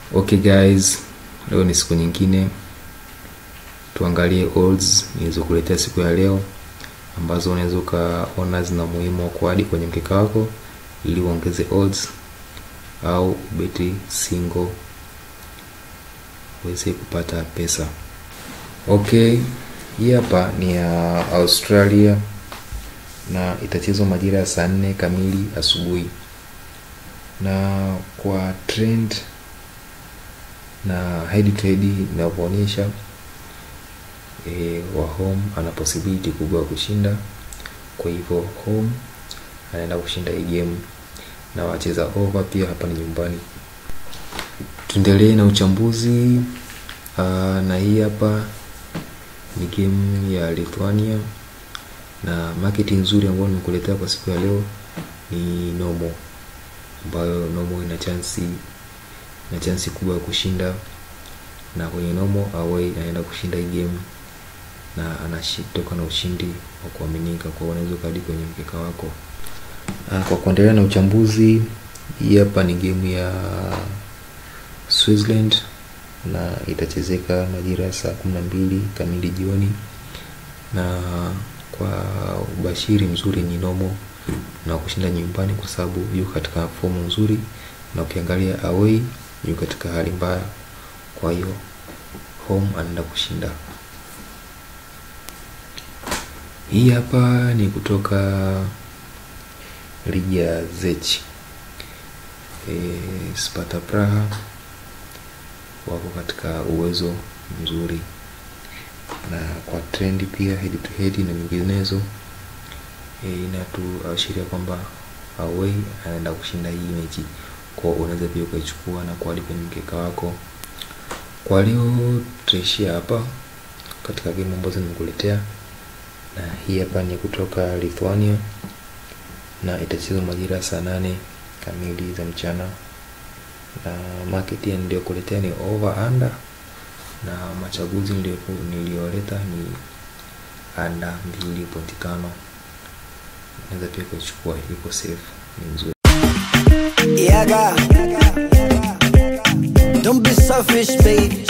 Okay guys, leo ni siku nyingine, tuangalie odds nilizokuletea siku ya leo ambazo unaweza ukaona zina muhimu wa kuadi kwenye mkeka wako ili uongeze odds au beti single uweze kupata pesa. Okay, hii hapa ni ya Australia na itachezwa majira ya saa nne kamili asubuhi, na kwa trend na head to head inavyoonyesha e, wa home ana possibility kubwa ya kushinda. Kwa hivyo home anaenda kushinda hii game na wacheza over pia hapa ni nyumbani. Tuendelee na uchambuzi. Aa, na hii hapa ni game ya Lithuania na market nzuri ambayo nimekuletea kwa siku ya leo ni Nomo, ambayo Nomo ina chansi na chansi kubwa ya kushinda, na kwenye Nomo away anaenda kushinda hii game na anatoka na ushindi wa kuaminika, kwa unaweza ukadi kwenye mkeka wako. Aa, kwa kuendelea na uchambuzi, hii hapa ni game ya Switzerland na itachezeka majira ya saa kumi na mbili kamili jioni, na kwa ubashiri mzuri ni Nomo na kushinda nyumbani kwa sababu yuko katika fomu nzuri, na ukiangalia away yuko katika hali mbaya, kwa hiyo home anaenda kushinda. Hii hapa ni kutoka ligi ya Czech. E, Sparta Praha wako katika uwezo mzuri na kwa trendi pia head to head na nyinginezo e, inatuashiria kwamba away anaenda kushinda hii mechi, kwa unaweza pia ukaichukua na kuadi kwenye mkeka wako. Kwa leo tutaishia hapa katika game ambazo nimekuletea, na hii hapa ni kutoka Lithuania na itachezwa majira ya saa nane kamili za mchana, na market niliyokuletea ni over under, na machaguzi niliyoleta ni under mbili pointi tano. Naweza pia kuichukua, iko safe, ni nzuri. Yaga. Don't be selfish, babe.